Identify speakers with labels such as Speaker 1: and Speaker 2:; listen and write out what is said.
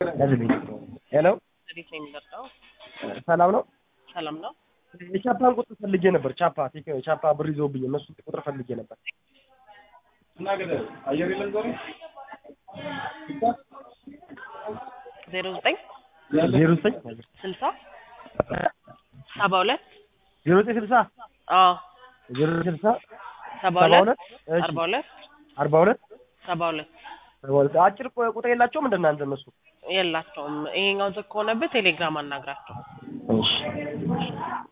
Speaker 1: ሄሎ
Speaker 2: እንዴት ነው የሚመጣው?
Speaker 1: ሰላም ነው።
Speaker 2: ሰላም ነው።
Speaker 1: የቻፓን ቁጥር ፈልጌ ነበር። ቻፓ ቴክ- ቻፓ ብር ይዘውብኝ እነሱ ቁጥር ፈልጌ ነበር።
Speaker 2: ዜሮ ዘጠኝ
Speaker 1: ዜሮ ዘጠኝ
Speaker 2: ስልሳ ሰባ ሁለት
Speaker 1: ዜሮ ዘጠኝ ስልሳ
Speaker 2: አዎ
Speaker 1: ዜሮ ዘጠኝ ስልሳ
Speaker 2: ሰባ
Speaker 1: ሰባ
Speaker 2: ሁለት
Speaker 1: ሁለት እሺ
Speaker 2: አርባ ሁለት
Speaker 1: አርባ ሁለት
Speaker 2: ሰባ ሁለት
Speaker 1: ሰባ ሁለት አጭር ቁ- ቁጥር የላቸውም እንደ እናንተ እነሱ
Speaker 2: የላቸውም። ይሄኛው ዝግ ከሆነብህ ቴሌግራም አናግራቸው።
Speaker 1: እሺ